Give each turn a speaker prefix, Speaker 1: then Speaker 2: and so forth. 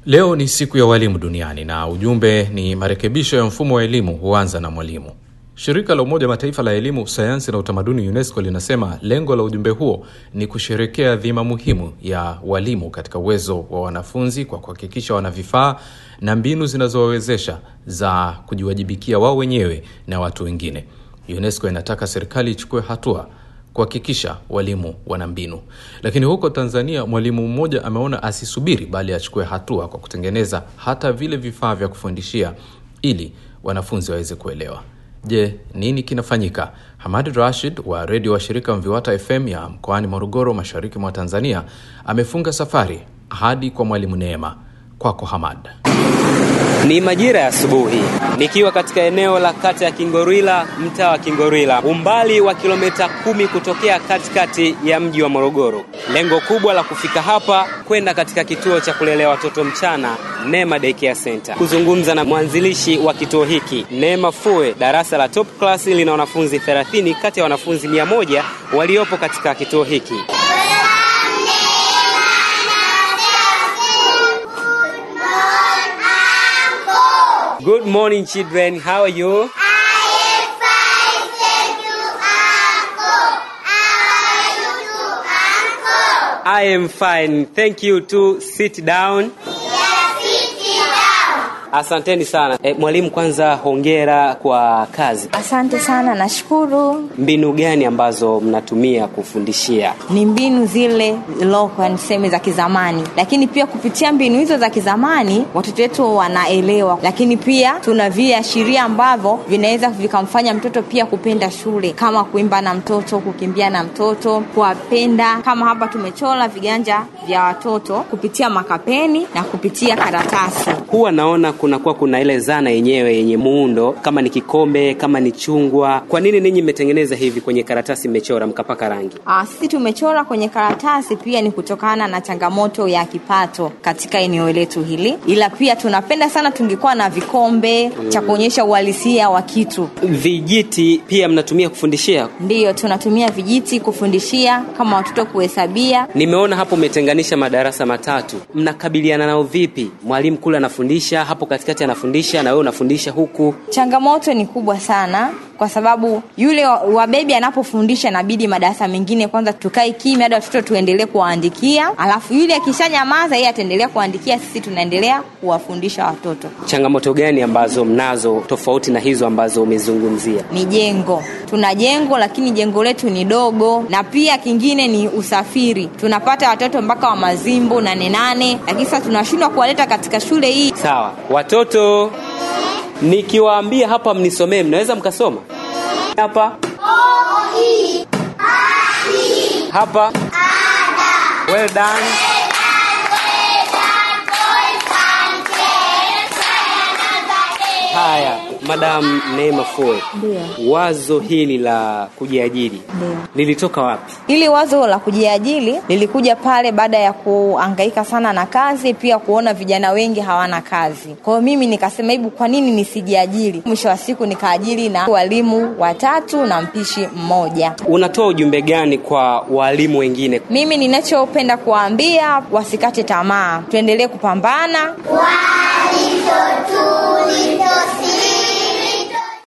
Speaker 1: Leo ni siku ya walimu duniani na ujumbe ni marekebisho ya mfumo wa elimu huanza na mwalimu. Shirika la Umoja Mataifa la elimu, sayansi na utamaduni UNESCO linasema lengo la ujumbe huo ni kusherekea dhima muhimu ya walimu katika uwezo wa wanafunzi kwa kuhakikisha wana vifaa na mbinu zinazowawezesha za kujiwajibikia wao wenyewe na watu wengine. UNESCO inataka serikali ichukue hatua kuhakikisha walimu wana mbinu. Lakini huko Tanzania, mwalimu mmoja ameona asisubiri, bali achukue hatua kwa kutengeneza hata vile vifaa vya kufundishia ili wanafunzi waweze kuelewa. Je, nini kinafanyika? Hamad Rashid wa redio wa shirika Mviwata FM ya mkoani Morogoro, mashariki mwa Tanzania, amefunga safari hadi kwa mwalimu Neema. Kwako Hamad.
Speaker 2: Ni majira ya asubuhi nikiwa katika eneo la kata ya Kingorwila, mtaa wa Kingorwila, umbali wa kilomita kumi kutokea katikati ya mji wa Morogoro. Lengo kubwa la kufika hapa kwenda katika kituo cha kulelea watoto mchana Neema Daycare Center, kuzungumza na mwanzilishi wa kituo hiki Neema Fue. Darasa la top class lina wanafunzi 30 kati ya wanafunzi 100 waliopo katika kituo hiki. Good morning children, how are you? I am fine. Thank you to sit down. Asanteni sana. E, mwalimu kwanza hongera kwa kazi.
Speaker 3: Asante sana, nashukuru.
Speaker 2: Mbinu gani ambazo mnatumia kufundishia?
Speaker 3: Ni mbinu zile local, niseme za kizamani, lakini pia kupitia mbinu hizo za kizamani watoto wetu wanaelewa, lakini pia tuna viashiria ambavyo vinaweza vikamfanya mtoto pia kupenda shule, kama kuimba na mtoto, kukimbia na mtoto, kuwapenda. Kama hapa tumechora viganja vya watoto kupitia makapeni na kupitia karatasi.
Speaker 2: Huwa naona kunakuwa kuna ile zana yenyewe yenye muundo, kama ni kikombe, kama ni chungwa. Kwa nini ninyi mmetengeneza hivi kwenye karatasi, mmechora mkapaka rangi?
Speaker 3: Aa, sisi tumechora kwenye karatasi pia ni kutokana na changamoto ya kipato katika eneo letu hili, ila pia tunapenda sana tungekuwa na vikombe mm, cha kuonyesha uhalisia wa kitu.
Speaker 2: Vijiti pia mnatumia kufundishia?
Speaker 3: Ndiyo, tunatumia vijiti kufundishia kama watoto kuhesabia.
Speaker 2: Nimeona hapo umetenganisha madarasa matatu, mnakabiliana nao vipi? Mwalimu kule anafundisha, hapo katikati anafundisha, na wewe unafundisha huku.
Speaker 3: Changamoto ni kubwa sana kwa sababu yule wa wa bebi anapofundisha inabidi madarasa mengine kwanza tukae kimya hadi watoto tuendelee kuwaandikia, alafu yule akishanyamaza yeye ataendelea kuandikia, sisi tunaendelea kuwafundisha watoto.
Speaker 2: Changamoto gani ambazo mnazo tofauti na hizo ambazo umezungumzia?
Speaker 3: Ni jengo, tuna jengo lakini jengo letu ni dogo, na pia kingine ni usafiri. Tunapata watoto mpaka wa Mazimbu nane nane, lakini sasa tunashindwa kuwaleta katika shule hii.
Speaker 2: Sawa, watoto nikiwaambia hapa mnisomee, mnaweza mkasoma hapa hapa. Well done. Haya, Madam Neema Foe,
Speaker 3: Ndio.
Speaker 2: wazo hili la kujiajiri
Speaker 3: Ndio.
Speaker 2: lilitoka wapi?
Speaker 3: Ili wazo la kujiajiri lilikuja pale baada ya kuangaika sana na kazi, pia kuona vijana wengi hawana kazi. Kwa hiyo mimi nikasema hebu, kwa nini nisijiajiri? Mwisho wa siku nikaajiri na walimu watatu na mpishi mmoja.
Speaker 2: Unatoa ujumbe gani kwa walimu wengine?
Speaker 3: Mimi ninachopenda kuwaambia wasikate tamaa, tuendelee kupambana.
Speaker 4: Walicho tulitosiri